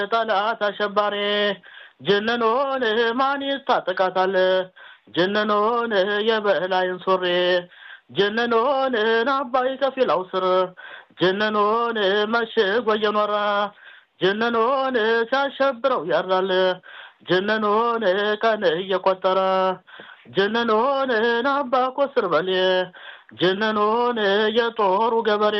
ጠላት አሸባሪ ጀነኖን ማን ይታጠቃታል? ጀነኖን የበላይን ሱሪ ጀነኖን አባይ ከፊላው ስር ጀነኖን መሽጎ እየኖረ ጀነኖን ሲያሸብረው ያድራል። ጀነኖን ቀን እየቆጠረ ጀነኖን አባ ኮስር በሌ ጀነኖን የጦሩ ገበሬ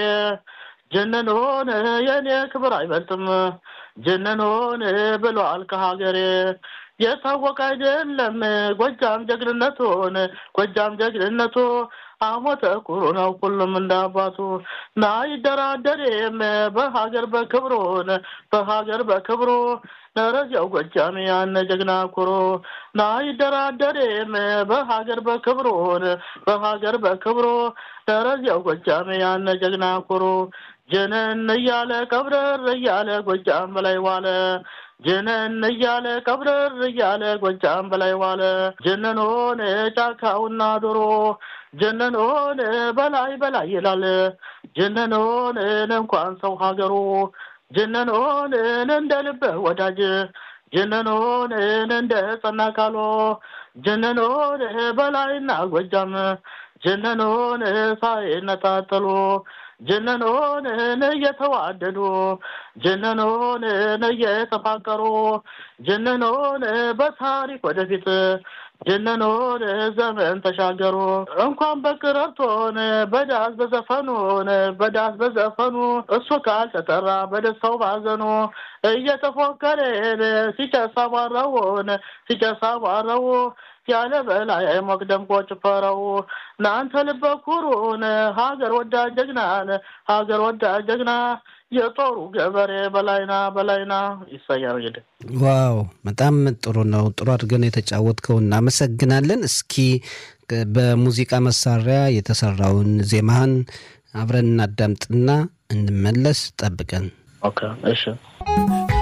ጀነኖን የኔ ክብር አይበልጥም ጀነኖን ብሏል ከሀገሬ የታወቀ አይደለም ጎጃም ጀግንነቱን ጎጃም ጀግንነቱ አሞተ ኩሩ ነው ሁሉም እንዳባቱ ና ይደራደሬም በሀገር በክብሩን በሀገር በክብሩ ነረዚያው ጎጃም ያነ ጀግና ኩሩ ና ይደራደሬም በሀገር በክብሩን በሀገር በክብሩ ነረዚያው ጎጃም ያነ ጀግና ኩሩ ጀነን እያለ ቀብረር እያለ ጎጃም በላይ ዋለ ጀነን እያለ ቀብረር እያለ ጎጃም በላይ ዋለ ጀነኖን ጫካውና ዶሮ ጀነኖን በላይ በላይ ይላል ጀነኖን እንኳን ሰው ሀገሩ ጀነኖን እንደ ልበ ወዳጅ ጀነኖን እንደ ጸና ካሎ ጀነኖን በላይና ጎጃም ጀነኖን ሳይነጣጠሉ ጀነኖን እየተዋደዱ ጀነኖን እየተፋቀሩ ጀነኖን በታሪክ ወደፊት ጀነኖን ዘመን ተሻገሩ እንኳን በቅረርቶን በዳስ በዘፈኑን በዳስ በዘፈኑ እሱ ካልተጠራ በደስታው ባዘኑ እየተፎከረን ሲጨሳ ባረውን ሲጨሳ ባረው ያለ በላይ ሞቅ ደምቆ ጭፈረው እናንተ ልበ ኩሩን ሀገር ወዳድ ጀግናን ሀገር ወዳድ ጀግና የጦሩ ገበሬ በላይና በላይና ይሳያል። እንግዲህ ዋው በጣም ጥሩ ነው። ጥሩ አድርገን የተጫወትከው እናመሰግናለን። እስኪ በሙዚቃ መሳሪያ የተሰራውን ዜማህን አብረን እናዳምጥና እንመለስ። ጠብቀን። ኦኬ እሺ